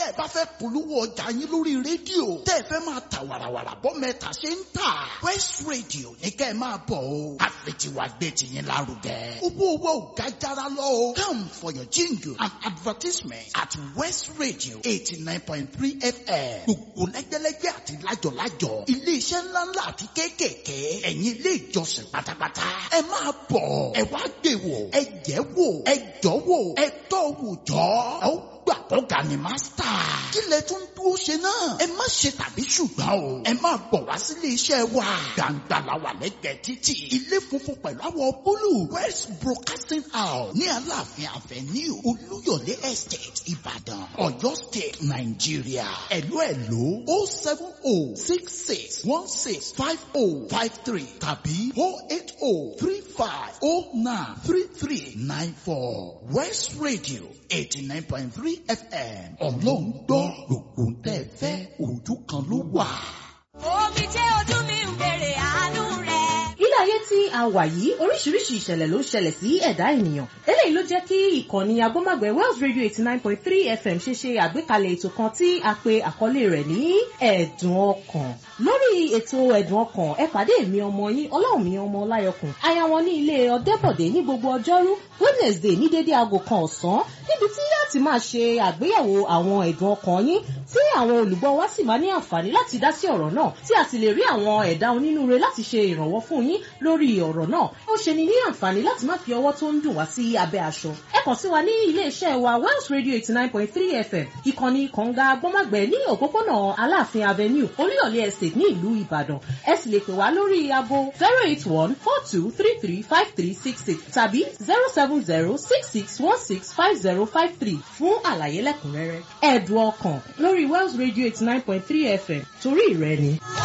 tẹ́ ẹ bá fẹ́ polówó ọjà yín lórí rédíò tẹ́ ẹ fẹ́ máa ta wàràwàrà bọ́ mẹ́ta ṣe ń tà West Radio ní kẹ́ ẹ máa bọ̀ o àfẹtiwa gbé tiyín lárugẹ owó owó ò ga jara lọ o come for your jingle and advertisement at West Radio eighty nine point three FM gbogbo lẹ́gbẹ́lẹ́gbẹ́ àti lájọ̀lájọ̀ iléeṣẹ́ ńláńlá àti kéékèèké ẹ̀yin ilé ìjọsìn pátápátá ẹ máa bọ̀ ẹ wá gbé wò ẹ jẹ́ wò ẹ jọ́ wò ẹ tọ́ wò jọ́ ẹ ó gbà kọ́ga ni mástà. kí lẹ tún dúró ṣe náà. ẹ má ṣe tàbí ṣùgbọ́n o. ẹ máa bọ̀ wá sílé iṣẹ́ wa. gbàǹgbà la wà lẹ́gbẹ̀ẹ́ títì. ilé funfun pẹ̀lú àwọ̀ búlù. west broadcasting house ní aláàfin avenue olúyọ̀lé estate ìbàdàn ọ̀yọ́ state nàìjíríà. ẹ̀lú ẹ̀lú o seven o six six one six five o five three tàbí o eight o three five o nine three three nine four west radio eighty nine point three fm ọlọ́run gbọ́ gbogbo ń tẹ́ ẹ fẹ́ ojú kan ló wà. omi jẹ́ ojú mi ń bèrè àánú rẹ̀. ilé ayé tí a wà yìí oríṣiríṣi ìṣẹ̀lẹ̀ ló ń ṣẹlẹ̀ sí ẹ̀dá ènìyàn eléyìí ló jẹ́ kí ìkànnì agbọ́mọ̀gbẹ́ Wells Radio eighty nine point three FM ṣe ṣe àgbékalẹ̀ ètò kan tí a pe àkọlé rẹ̀ ní ẹ̀dùn ọkàn lórí ètò ẹ̀dùn ọkàn ẹ pàdé mi ọmọ yín ọlọ́run mi ọmọ ọláyọkùn aya wọn ní ilé ọ̀dẹ́bọ̀dé ní gbogbo ọjọ́rú Wednesday ní dédé aago kan ọ̀sán níbi tí yá ti máa ṣe àgbéyẹ̀wò àwọn ẹ̀dùn ọkàn yín tí àwọn olùgbọ́ wa sì máa ní àǹfààní láti dá sí ọ̀rọ̀ náà tí a sì lè rí àwọn ẹ̀dá onínúure láti ṣe ìrànwọ́ fún yín lórí ọ̀rọ̀ náà ó ṣe ni ní àǹfààní láti má fi ọwọ́ tó ń dùn wá sí abẹ́ aṣọ ẹ kàn sí wa ní ilé-iṣẹ́ wa Wells Radio eighty nine point three FM ìkànnì kànga gbọ́mọ̀gbẹ́ ní òpópónà Aláàfin Avenue Olúyọ̀lé Estate ní ìlú Ìbàdàn ẹ sì lè pè wá lórí aago zero eight one four two three three five three six six tàbí zero seven zero six six one six five zero five three fún àlàyé lẹ́kùnrẹ́rẹ́ ẹ̀dùn ọkàn lórí Wells Radio eighty nine point three FM torí ìrẹ́ni.